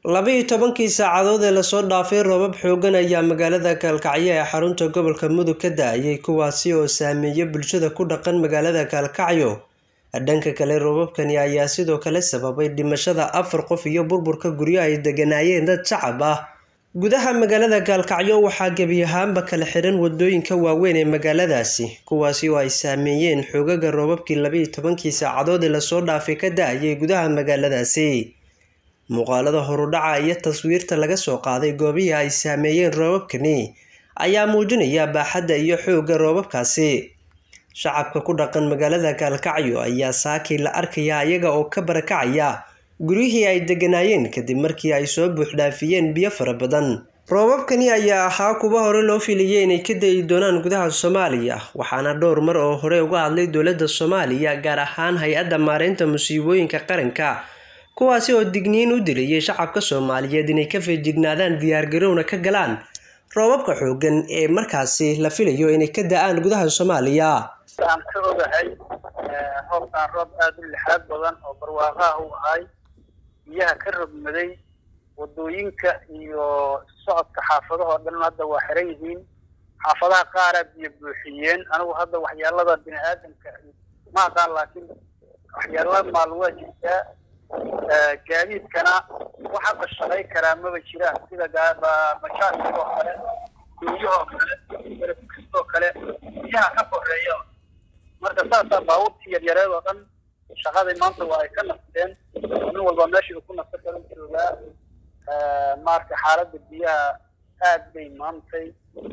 laba-iyo tobankii saacadood ee lasoo dhaafay roobab xooggan ayaa magaalada gaalkacyo ee xarunta gobolka mudug ka da-ayay kuwaasi oo saameeya bulshada ku dhaqan magaalada gaalkacyo dhanka kale roobabkani ayaa sidoo kale sababay dhimashada afar qof iyo burburka guryo ay deganaayeen dad shacab ah gudaha magaalada gaalkacyo waxaa gebi ahaanba kala xiran wadooyinka waaweyn ee magaaladaasi kuwaasi oo ay saameeyeen xoogaga roobabkii laba-iyo tobankii saacadood ee lasoo dhaafay ka da-ayay gudaha magaaladaasi muuqaalada horudhaca iyo taswiirta laga soo qaaday goobihii ay saameeyeen roobabkani ayaa muujinaya baaxadda iyo xoogga roobabkaasi shacabka ku dhaqan magaalada gaalkacyo ayaa saakii la arkaya iyaga oo ka barakacaya guryihii ay deganaayeen kadib markii ay soo buuxdhaafiyeen biyo fara badan roobabkani ayaa ahaa kuwa hore loo filiyay inay ka dayi doonaan gudaha soomaaliya waxaana dhowr mar oo hore uga hadlay dowladda soomaaliya gaar ahaan hay-adda maareynta musiibooyinka qaranka kuwaasi oo digniin u dilayay shacabka soomaaliyeed inay ka feejignaadaan diyaargarowna ka galaan roobabka xooggan ee markaasi la filayo inay ka da-aan gudaha soomaaliya aan ka ogahay roobkaan roob aada u lixaad badan oo barwaaqaha u ahay biyaha ka rogmaday wadooyinka iyo socodka xaafadahoo dhan hadda waa xiran yihiin xaafadaha qaaraa biyo buuxiyeen anigu hadda waxyaalada bini aadamka ma aqaan laakiin waxyaalada maal waa jirtaa gaadiidkana wax hadda shaqay karaa maba jiraan sida mashaakiloo kale duunyahoo kale kastoo kale biyaha ka koreeya marka saasaa baabuurtii yaryareed oo dhan shaqadii maanta waa ay ka nasteen nin walba meeshii uu ku nasto kala joogaa marka xaaladda biyaha aad bay maantay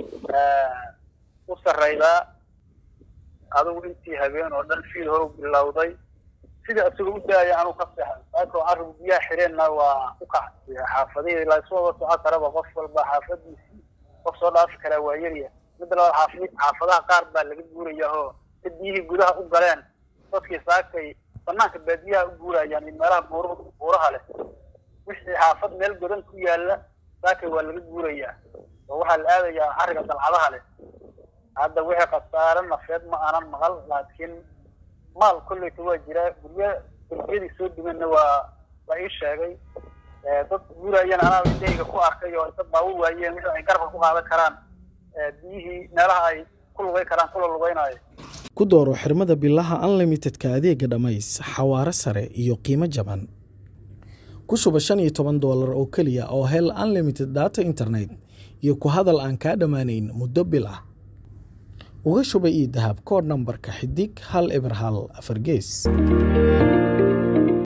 u sarreydaa adigu intii habeen oo dhan fiil hore u bilowday sida isagoo u daaya anuu ka seexay sababtoo arrigu biyaha xireenna waa u kacay xaafadihii layswada socon karaba qof walba xaafadiisii qof soo dhaafi karaa waa yarya midda labaad xaafid xaafadaha qaar baa laga guurayaa oo dad biyihii gudaha u galeen dadkii saakay banaanka baadiyaha u guurayaan iyo meelaha buur buuraha leh wixii xaafad meel godan ku yaalla saakay waa laga guurayaa oo waxaa la aadayaa xariga dalcadaha leh hadda wixii khasaare nafeed ma aanan maqal laakiin maal kolleyta waa jiraa gurya guryadii soo dumanna waa la ii sheegay dad guurayana anaa indhahayga ku arkay oo dad baa u waayeen wixii ay garabka ku qaadan karaan biyihii meelaha ay ku lugay karaan kula lugeynaayo ku dooro xirmada bilaha unlimitedka adeega dhammays xawaaro sare iyo qiimo jaban ku shuba shan iyo toban doolar oo keliya oo hel unlimited data internet iyo ku hadal aan kaa dhammaanayn muddo bil ah uga shuba io dahab koodh nambarka xidig hal eber hal afar gees